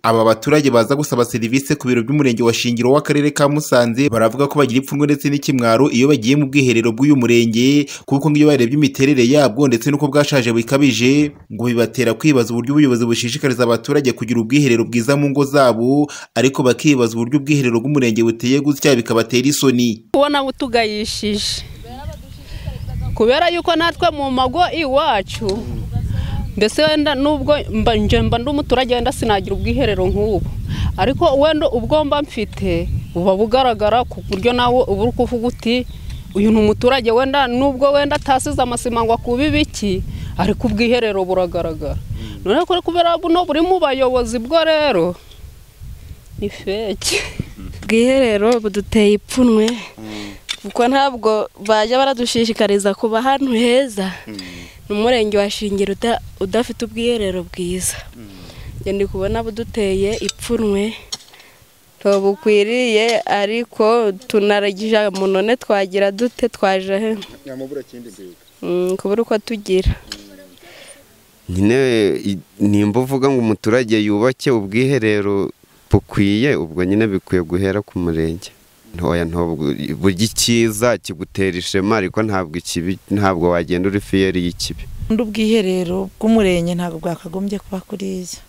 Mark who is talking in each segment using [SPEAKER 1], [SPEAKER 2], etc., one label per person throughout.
[SPEAKER 1] Aba baturage baza gusaba serivisi ku biro by'Umurenge wa Shingiro w'Akarere ka Musanze baravuga ko bagira ipfunwe ndetse n'ikimwaro iyo bagiye mu bwiherero bw'uyu murenge kuko nk'iyo barebye imiterere yabwo ndetse n'uko bwashaje bikabije ngo bibatera kwibaza uburyo ubuyobozi bushishikariza abaturage kugira ubwiherero bwiza mu ngo zabo ariko bakibaza uburyo ubwiherero bw'Umurenge buteye gutya bikabatera isoni.
[SPEAKER 2] kubona butugayishije kubera yuko natwe mu mago iwacu mbese wenda nubwo mba nje mba ndi umuturage wenda sinagira ubwiherero nk'ubu ariko wenda ubwo mba mfite buba bugaragara ku buryo nawe uba uri kuvuga uti uyu ni umuturage wenda nubwo wenda atasize amasima ngo akube ibiki ariko ubwiherero buragaragara noneho kuri kubera buno buri mu bayobozi bwo rero ni feke
[SPEAKER 3] ubwiherero buduteye ipfunwe kuko ntabwo bajya baradushishikariza kuba ahantu heza ni umurenge wa shingiro uda- udafite ubwiherero bwiza njye ndi kubona buduteye ipfunwe bukwiriye ariko tunaragije munone twagira dute twaje he Mm, kubura uko tugira
[SPEAKER 4] nyine i- nimba uvuga ngo umuturage yubake ubwiherero bukwiye ubwo nyine bikwiye guhera ku murenge ntoya ntabwo burya icyiza kigutera ishema ariko ntabwo ikibi ntabwo wagenda uri fiyeri y'ikibi
[SPEAKER 5] undi ubwiherero bw'umurenge ntabwo bwakagombye kuba kuriya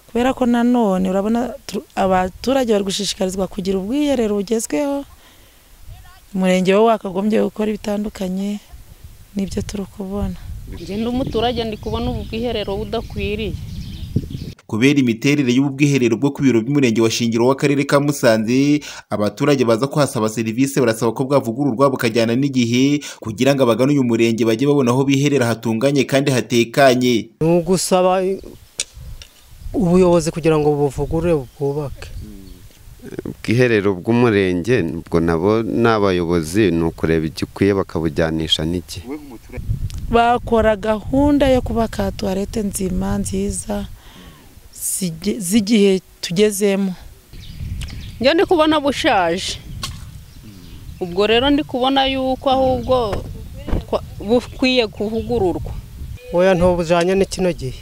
[SPEAKER 5] kubera ko nanone urabona tu- abaturage bari gushishikarizwa kugira ubwiherero bugezweho umurenge wo wakagombye gukora ibitandukanye n'ibyo turi kubona
[SPEAKER 2] ngenda umuturage ndi kubona ubu bwiherero budakwiriye
[SPEAKER 1] kubera imiterere y'ubu bwiherero bwo ku biro by'umurenge wa Shingiro w'akarere ka Musanze abaturage baza kuhasaba serivisi barasaba ko bwavugururwa bukajyana n'igihe kugira ngo abagana uyu murenge bajye babona aho biherera hatunganye kandi hatekanye
[SPEAKER 6] ni ugusaba ubuyobozi kugira ngo buvugurure bwubake
[SPEAKER 4] ubwiherero bw'umurenge ubwo nabo ni abayobozi ni ukureba igikwiye bakabujyanisha n'igihe
[SPEAKER 5] bakora gahunda yo kubaka tuwarete nzima nziza zige- z'igihe tugezemo
[SPEAKER 2] njya ndi kubona bushaje ubwo rero ndi kubona yuko ahubwo twa- bukwiye kuvugururwa
[SPEAKER 6] oya ntubujyanye n'ikino gihe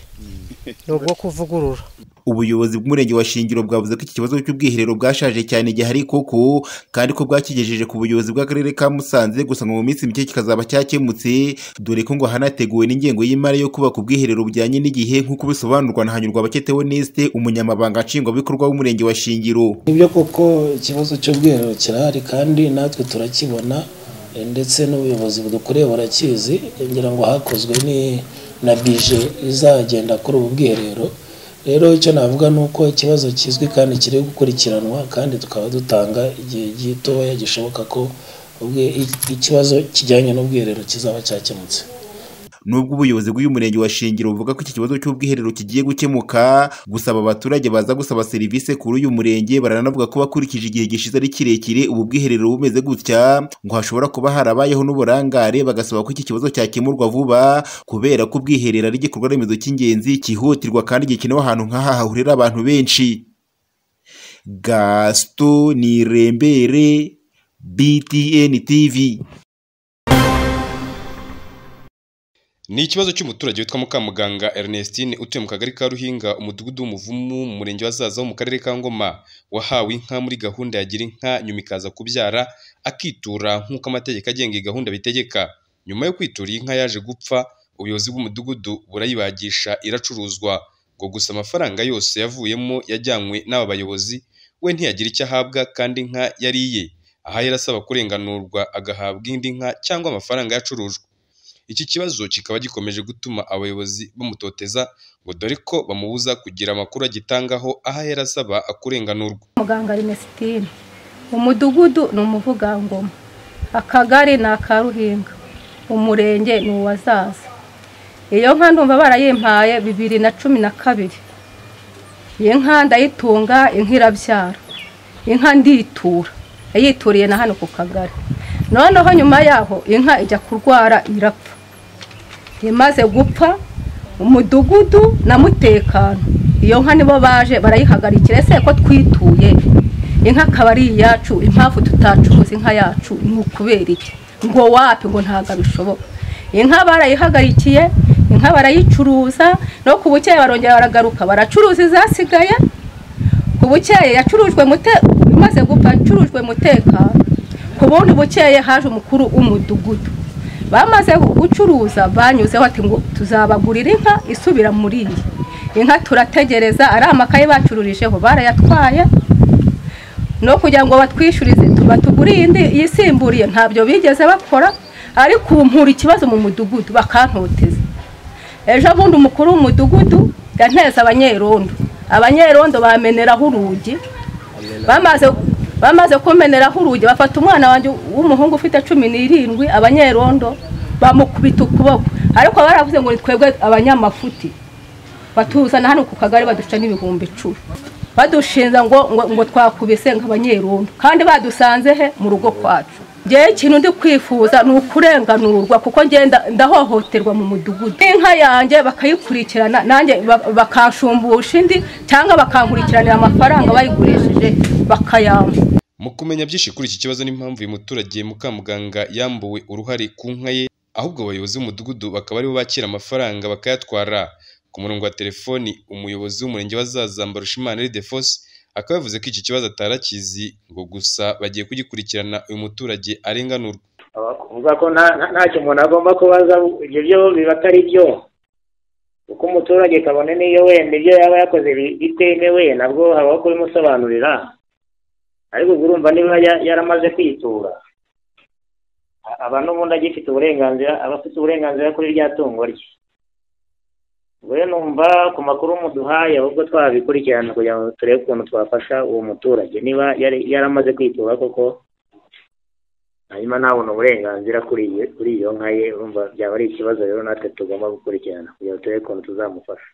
[SPEAKER 6] ni ubwo kuvugurura
[SPEAKER 1] ubuyobozi bw'umurenge wa Shingiro bwavuze ko iki kibazo cy'ubwiherero bwashaje cyane gihari koko kandi ko bwakigejeje ku buyobozi bw'akarere ka Musanze gusa ngo mu minsi mike kikazaba cyakemutse dore ko ngo hanateguwe n'ingengo y'imari yo kubaka ubwiherero bujyanye n'igihe nk'uko bisobanurwa na Hanyurwa Bakete Oneste umunyamabanga nshingwabikorwa w'umurenge wa Shingiro
[SPEAKER 7] nibyo koko ikibazo cy'ubwiherero kirahari kandi natwe turakibona eh, ndetse n'ubuyobozi budukoreye burakizi ngira ngo hakozwe ni- na bije izagenda kuri ubu bwiherero rero icyo navuga ni uko ikibazo kizwi kandi kiri gukurikiranwa kandi tukaba dutanga igihe gitoya gishoboka ko ubwe- i- ikibazo kijyanye n'ubwiherero kizaba cyakemutse
[SPEAKER 1] nubwo ubuyobozi bw'uyu murenge wa Shingiro buvuga ko iki kibazo cy'ubwiherero kigiye gukemuka gusaba abaturage baza gusaba serivisi kuri uyu murenge baranavuga ko bakurikije igihe gishize ari kirekire ubu bwiherero bumeze gutya ngo hashobora kuba harabayeho n'uburangare bagasaba ko iki kibazo cyakemurwa vuba kubera ko ubwiherero ari igikorwa remezo cy'ingenzi cyihutirwa kandi gikenewe ahantu nk'aha hahurira abantu benshi Gaston Nirembere BTN TV
[SPEAKER 8] Ni ikibazo cy'umuturage witwa Mukamuganga Ernestine utuye mu kagari ka Ruhinga umudugudu w'umuvumu mu murenge wa Zaza wo mu karere ka Ngoma wahawe inka muri gahunda ya gira inka nyuma ikaza kubyara akitura nk'uko amategeko agenga iyi gahunda bitegeka nyuma yo kwitura iyi nka yaje gupfa ubuyobozi bw'umudugudu burayibagisha iracuruzwa ngo gusa amafaranga yose yavuyemo yajyanywe n'aba bayobozi we ntiyagira icyo ahabwa kandi inka yari iye aha yari asaba kurenganurwa agahabwa indi nka cyangwa amafaranga yacurujwe iki kibazo kikaba gikomeje gutuma abayobozi bamutoteza ngo dore ko bamubuza kugira amakuru agitangaho aho ahera asaba akurenganurwa
[SPEAKER 9] muganga Ernestine umudugudu ni umuvugangoma akagari ni akaruhinga umurenge ni uwazaza iyo nka ndumva barayimpaye bibiri na cumi na kabiri iyi nka ndayitunga inka irabyara inka nditura yayituriye na hano ku kagari noneho nyuma yaho inka ijya kurwara irapfa imaze gupfa umudugudu na mutekano iyo nka nibo baje barayihagarikira ese ko twituye inka akaba ari iyacu impamvu tutacuruza inka yacu ni ukubera iki ngo wapi ngo ntabwo bishoboka inka barayihagarikiye inka barayicuruza no ku bukeye barongera baragaruka baracuruza izasigaye
[SPEAKER 2] ubukeye yacurujwe mute imaze gupfa yacurujwe umutekano ku bundi bukeye haje umukuru w'umudugudu bamaze gucuruza banyuzeho ati ngo tuzabagurira inka isubira muri iyi inka turategereza ari amakaye bacururijeho barayatwaye no kugira ngo batwishyurize tuba tuguriye indi yisimburiye ntabyo bigeze bakora ariko ubu mpura ikibazo mu mudugudu bakantoteza ejo bundi umukuru w'umudugudu yanteze abanyerondo abanyerondo bameneraho urugi bamaze bamaze kumeneraho urugi bafata umwana wanjye w'umuhungu ufite cumi n'irindwi abanyerondo bamukubita ukuboko ariko baravuze ngo ni twebwe abanyamafuti batuzana hano ku kagari baduca n'ibihumbi icumi badushinza ngo ngo twakubise nk'abanyerondo kandi badusanze he mu rugo kwacu ngewe ikintu ndi kwifuza ni ukurenganurwa kuko ngenda ndahohoterwa mu mudugudu inka yanjye bakayikurikirana nanjye ba- bakashumbusha indi cyangwa bakankurikiranira amafaranga bayigurishije bakayampa
[SPEAKER 8] Mu kumenya byinshi kuri iki kibazo n'impamvu uyu muturage Mukamuganga yambuwe uruhare ku nka ye, ahubwo abayobozi b'umudugudu bakaba aribo bakira amafaranga bakayatwara. Ku murongo wa telefoni umuyobozi w'umurenge wa Zaza Mbarushimana Eri Defos akaba yavuze ko iki kibazo atarakizi ngo gusa bagiye kugikurikirana uyu muturage arenganurwa.
[SPEAKER 10] kuvuga ko nta- nta- ntacyo umuntu agomba kubaza ibyo byo biba atari byo kuko umuturage kabone n'iyo wenda ibyo yaba yakoze bi- bitemewe nabwo habaho kubimusobanurira ariko ubwo urumva niba ya- yaramaze kwitura a- aba n'ubundi agifite uburenganzira aba afite uburenganzira kuri rya tungo rye ubwo rero numva ku makuru muduhaye ahubwo twabikurikirana kugira ngo turebe ukuntu twafasha uwo muturage niba yari- yaramaze kwitura koko hanyuma ntabona uburenganzira kuri iyo kuri iyo nka ye urumva byaba ari ikibazo rero natwe tugomba gukurikirana kugira ngo turebe ukuntu tuzamufasha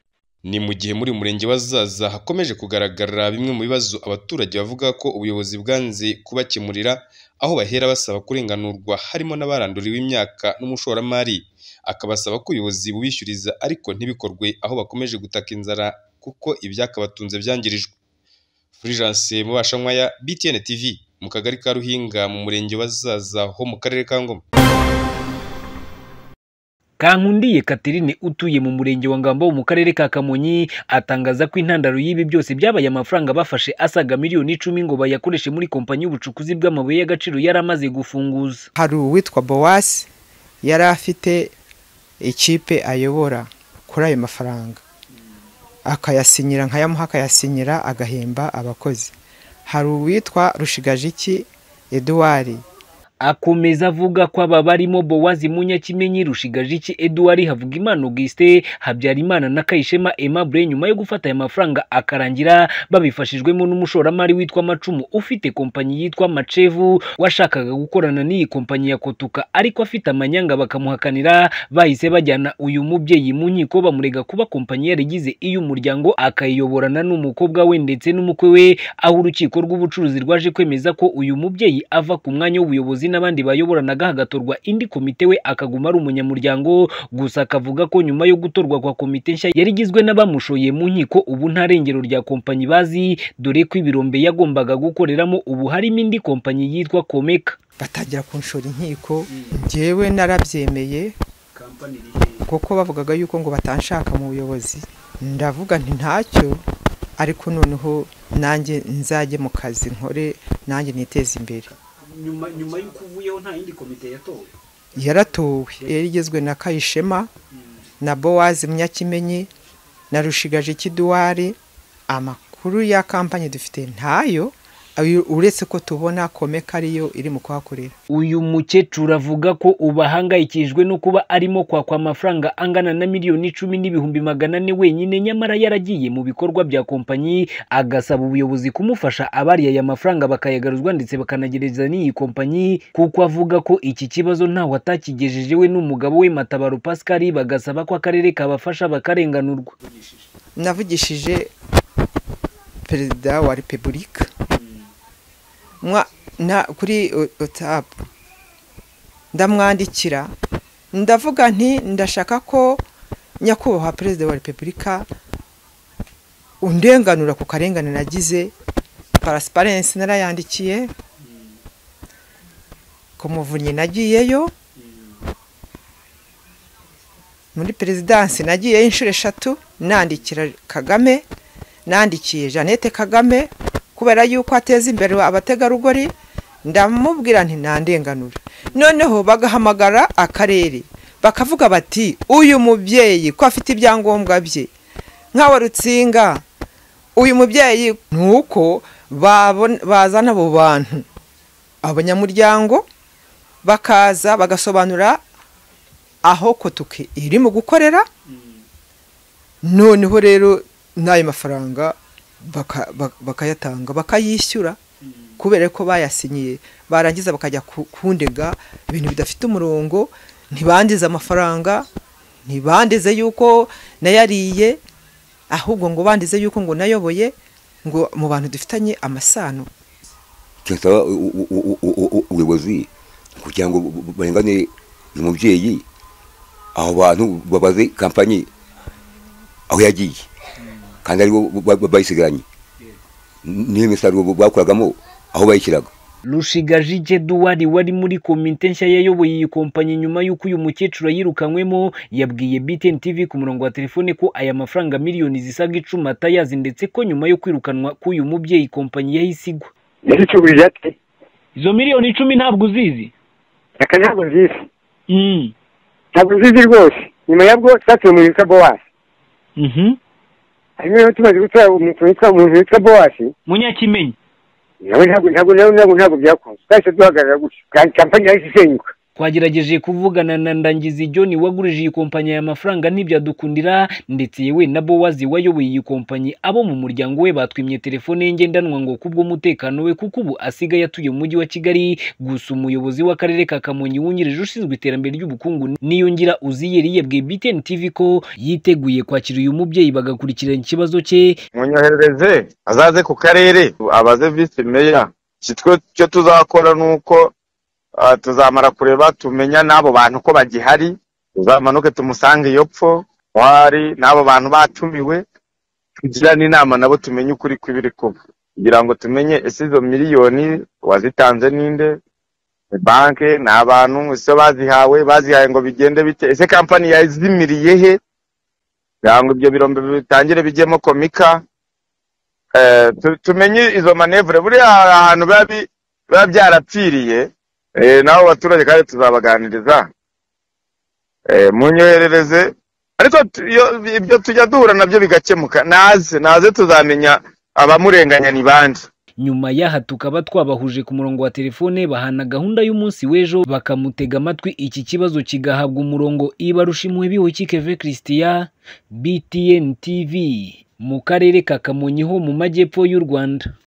[SPEAKER 8] Ni mu gihe muri uyu murenge wa Zaza hakomeje kugaragara bimwe mu bibazo abaturage bavuga ko ubuyobozi bwanze kubakemurira aho bahera basaba kurenganurwa harimo n'abaranduriwe imyaka n'umushoramari akabasaba ko ubuyobozi bubishyuriza ariko ntibikorwe aho bakomeje gutaka inzara kuko ibyakabatunze byangirijwe Fulgence Mubashankwaya BTN TV mu kagari ka Ruhinga mu murenge wa Zaza ho mu karere ka Ngoma
[SPEAKER 7] kankundiye Catherine utuye mu murenge wa Ngambo mu karere ka Kamonyi atangaza ko intandaro y'ibi byose byabaye amafaranga bafashe asaga miliyoni icumi ngo bayakoreshe muri kompanyi y'ubucukuzi bw'amabuye y'agaciro yari amaze gufunguza
[SPEAKER 6] hari uwitwa bowasi yari afite ikipe ayobora kuri ayo mafaranga akayasinyira nkayamuha akayasinyira agahemba abakozi hari uwitwa rushigajiki eduwari
[SPEAKER 7] akomeza avuga ko aba barimo bowazi munyakimenyi rushigajiki eduwari havugimana augustin habyarimana na kayishema aimable nyuma yo gufata aya mafaranga akarangira babifashijwemo n'umushoramari witwa macumu ufite kompanyi yitwa macevu washakaga gukorana n'iyi kompanyi ya kotuka ariko afite amanyanga bakamuhakanira bahise bajyana uyu mubyeyi mu nkiko bamurega kuba kompanyi yarigize iy'umuryango akayiyoborana n'umukobwa we ndetse n'umukwe we aho urukiko rw'ubucuruzi rwaje kwemeza ko uyu mubyeyi ava ku mwanya w'ubuyobozi n'abandi bayoboranaga hagatorwa indi komite we akaguma ari umunyamuryango gusa akavuga ko nyuma yo gutorwa kwa komite nshya yari igizwe n'abamushoye mu nkiko ubu nta rengero rya kompanyi bazi dore ko ibirombe yagombaga gukoreramo ubu harimo indi kompanyi yitwa komeka
[SPEAKER 6] batangira kunshora inkiko njyewe narabyemeye kuko bavugaga yuko ngo batanshaka mu buyobozi ndavuga nti ntacyo ariko noneho nanjye nzajye mu kazi nkore nanjye niteze imbere
[SPEAKER 11] nyuma nyuma y'uko uvuyeho nta yindi komite yatowe
[SPEAKER 6] yaratowe yari igizwe na kayishema na bowazi munyakimenyi na rushigaje kiduwari amakuru ya kampanyi dufite ntayo ayo- uretse ko tubona komeka ariyo iri mu kuhakorera
[SPEAKER 7] uyu mukecuru avuga ko ubu ahangayikishijwe no kuba arimo kwakwa amafaranga angana na miliyoni icumi n'ibihumbi magana ane wenyine nyamara yaragiye mu bikorwa bya kompanyi agasaba ubuyobozi kumufasha abariye aya mafaranga bakayagaruzwa ndetse bakanagereza n'iyi kompanyi kuko avuga ko iki kibazo ntawe atakigejeje we n'umugabo we matabaro pascal bagasaba ko akarere kabafasha bakarenganurwa
[SPEAKER 6] navugishije perezida wa repubulika Mwa- na- kuri o- otapu ndamwandikira ndavuga nti ndashaka ko nyakubahwa perezida wa repubulika undenganura ku karengane nagize parasiparensi narayandikiye ku muvunyi nagiyeyo muri perezidansi nagiyeyo inshuro eshatu nandikira kagame nandikiye jeannette kagame kubera yuko ateza imbere abategarugori ndamubwira nti nta ndenganura noneho bagahamagara akarere bakavuga bati uyu mubyeyi ko afite ibyangombwa bye nkawe rutsinga uyu mubyeyi ni uko bazana abo bantu abanyamuryango bakaza bagasobanura aho kotuke irimo gukorera noneho rero n'ayo mafaranga bakayatanga bakayishyura kubera ko bayasinyiye barangiza bakajya kundega ibintu bidafite umurongo ntibandize amafaranga ntibandize yuko nayariye ahubwo ngo bandize yuko ngo nayoboye ngo mu bantu dufitanye amasano
[SPEAKER 12] kirasaba ubuyobozi kugira ngo barengane uyu mubyeyi abo bantu babaze kampanyi aho yagiye kandi aribo bayisigaranye n'iyo misaruro bakoragamo aho bayishyiraga
[SPEAKER 7] rushigajije duwari wari muri komite nshya yayoboye iyi kompanyi nyuma y'uko uyu mukecuru yirukanywemo yabwiye btn tv ku murongo wa telefone ko aya mafaranga miliyoni zisaga icumi atayazi ndetse ko nyuma yo kwirukanwa k'uyu mubyeyi kompanyi yahise igwa
[SPEAKER 13] yashyikirije ati
[SPEAKER 7] izo miliyoni icumi ntabwo uzizi
[SPEAKER 13] aka ntabwo nzizi ntabwo nzizi rwose nyuma yabwo twatuye umuntu witwa bowasi hanyuma rero tumaze gutora umuntu witwa bowasi
[SPEAKER 7] munyakimenyi
[SPEAKER 13] nawe ntabwo ntabwo ntabwo ntabwo ntabwo byakunze twahise duhagarara gutyo kandi kampani yahise isenyuka
[SPEAKER 7] twagerageje kuvugana na ndangizi john wagurije iyi kompanyi aya mafaranga ntibyadukundira ndetse yewe na bowazi wayoboye iyi kompanyi abo mu muryango we batwimye telefone ye ngendanwa ngo kubw'umutekano we kuko ubu asigaye atuye mu mujyi wa kigali gusa umuyobozi w'akarere ka kamonyi wungirije ushinzwe iterambere ry'ubukungu niyongira uziyeri yabwiye btn tv ko yiteguye kwakira uyu mubyeyi bagakurikirana ikibazo cye
[SPEAKER 8] munyohereze azaze ku karere abaze visi meya kitwe cyo tuzakora ni uko tuzamara kureba tumenya n'abo bantu ko bagihari tuzamanuke tumusange iyo pfo hari n'abo bantu batumiwe tugirane inama nabo tumenye ukuri kw'ibiri kuba kugira ngo tumenye ese izo miliyoni wazitanze ninde banke ni abantu ese bazihawe bazihaye ngo bigende bite ese kampani yazimiriye he kugira ngo ibyo birombe bitangire bijyemo komika tumenye izo manevure buriya hari ahantu biba byarapfiriye nabo baturage kandi tuzabaganiriza munyoherereze ariko ibyo tujya duhura nabyo bigakemuka naze naze tuzamenya abamurenganya ni bande
[SPEAKER 7] nyuma y'aha tukaba twabahuje ku murongo wa telefone bahana gahunda y'umunsi w'ejo bakamutega amatwi iki kibazo kigahabwa umurongo ibarushimwe bihukikeve christian btn tv mu karere ka kamonyi ho mu majyepfo y'u rwanda